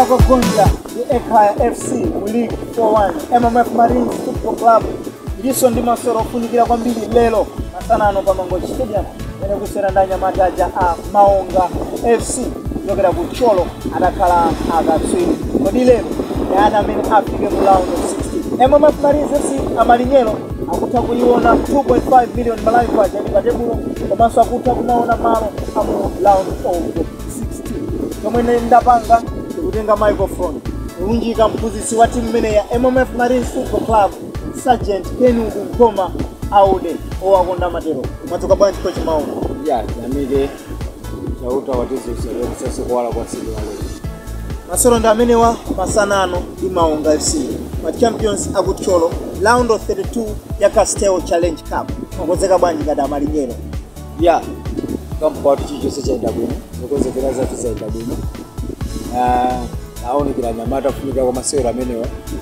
wakagonja ndi ekaya fc mu league 41 mmf marines football club ndiso ndi masewero ofunikira kwambiri lero masanano pa mangochi stadium mene kusera ndi anyamata aja a maonga fc kuchokera ku cholo adakhala akatswiri kodi lero ndi ana amene afike mu round of 16 mmf marines fc amalinyero akutha kuiona 2.5 million malawi kwacha ndi patebulo komanso akutha kumaona malo amu round of 16 chomwe ine ndapanga ndikutenga microphone kulunjika mphunzitsi wa timu imene ya mmf marines football club sergeant kenudu nkoma aude owakonda matero madzuka bwanji kochi maungo ya jamike chauta watizisese kuwala kwa siku ya leo masewero ndi amenewa masanano ndi maunga fc ma champions akutcholo round of 32 ya castel challenge cup makonzeka bwanji kada amalinyero ya kampatu chichonse chaenda bwino zokonzekera zathu zaenda bwino Ah, aonekera nyamata kufunikira kwa masewero amenewa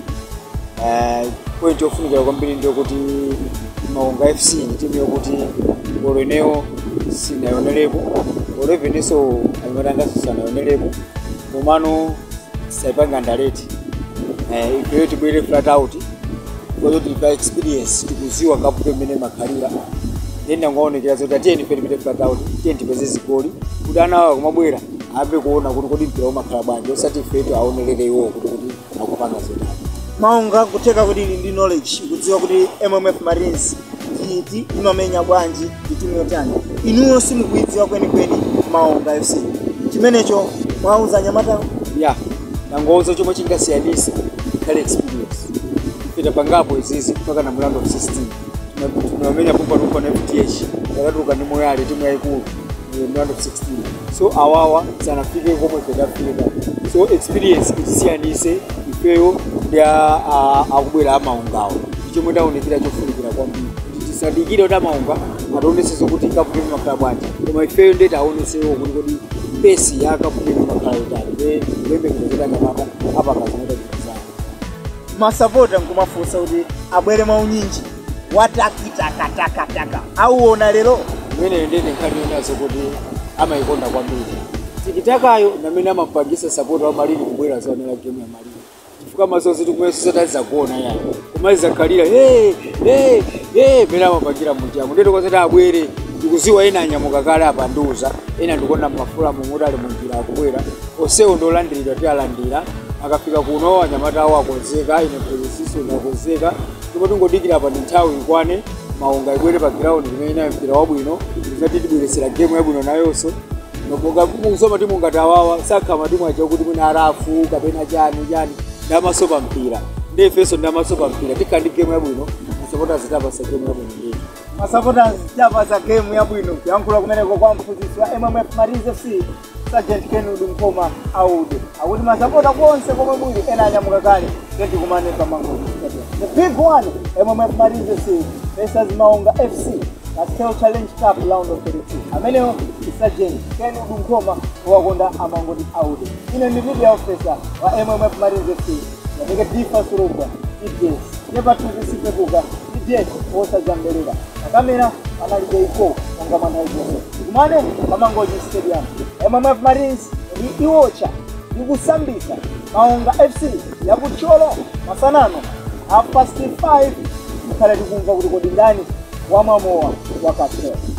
Ah, point yofunikira kwambiri ndiyokuti maunga fc ni timu yokuti golo ineyo sinayonerepo golo ivenenso anyamatangaso sanayonerepo komano saipanga ndaleti ifeyo tibwere flat out kwazo tilipa experience tikuziwa ngaputo imene makhalira then nangoonekera zoti atiyeni fe tipite flat out tiyeni tipeze zigoli kuti ana awa kumabwera ape kuona kuti kodi mpira umakhala bwanji osati ifetu aonerere iwowo kuti kuti akupanga zotani maunga kutheka kuti ili ndi knowledge ikudziwa kuti mmf marines iti imamenya bwanji ndi timu yotani inuyo simukuidziwa kwenikweni maunga fc chimenecho mwauza anyamata ya nangouza chomwe chingasiyanisa ikhale experience ipita pangapo izizi mpaka na mlando of 16 Tuna- tunamenya pumpatumpa na fth yakatuluka ndi moyale timu yayikulu eh, mlando of 16 so awawa sanafike komwe pedafika so experience itisiyanise ifeyo ndi a- a- akubwera amaungawo ichomwe ndaonekera chofunikira kwambiri kuti tisadikire kuti amaunga ationeseso kuti kaputeni makhala bwanji koma ifeyo ndeti aonesewo kuti kodi pesi yakaputeni makhala itali kulembekezera kuti anyamata apakazinotaizana masapota nkumafunsa kuti abwere mwaunyinji watakitakataka auona lero imeneyo ndene nkhani yonazo kuti amayikonda kwambiri tikitakayo namene amapangisa sapoti wa malini kubwera zaonera gemu ya malini chifukwa masozi tikumweso satazagona yani kumalizakhalira hey, hey, hey, mene amapangira munjamo ndeti kwasati abwere ndikuziwa ena anyamuka kale apanduza ena ndikuona mafula mumuti ali munjira akubwera onsewo ndolandiridwa ti alandira akafika kuno anyamata awo akonzeka ine mphezesiso inakonzeka ndipo tingodikira pa ndi nthawi ikwane maunga ibwere pa ground kumene inayo mpira wabwino izati tibweresera gemu yabwino nayonso musoma timu ngati awawa sakha matimu aja kuti mwina arafu kapena chani chani ndamaso pa mpira ndefenso ndamaso pa mpira tikhala ndi gemu yabwino masapota zitapasa gemu yabwino ndeti masapota chapasa gemu yabwino kuyankhula kumeneko kwa mphunzitsi wa mmf marines fc sergeant kenudu nkoma aude akuti masapota konse komwe muli ena anyamuka kale ngeti kumane pamangozi the big one mmf marines fc versus maunga fc castel challenge cup round of 32 ameneyo ndi sergeant kenudu nkoma owakonda amangoti aude ine ndi media officer wa mmf marines fc yamike difa surugwa ids nepatuzisipepuka ids osajambelela pakamera panalibe iko onga mwanaikonse kumane pamangoji stadium mmf marines ndi iwocha ikusambisa maunga fc yakutcholo masanano half past 5 mukhale tikumva kuti kodi ndani wamwamowa wakatero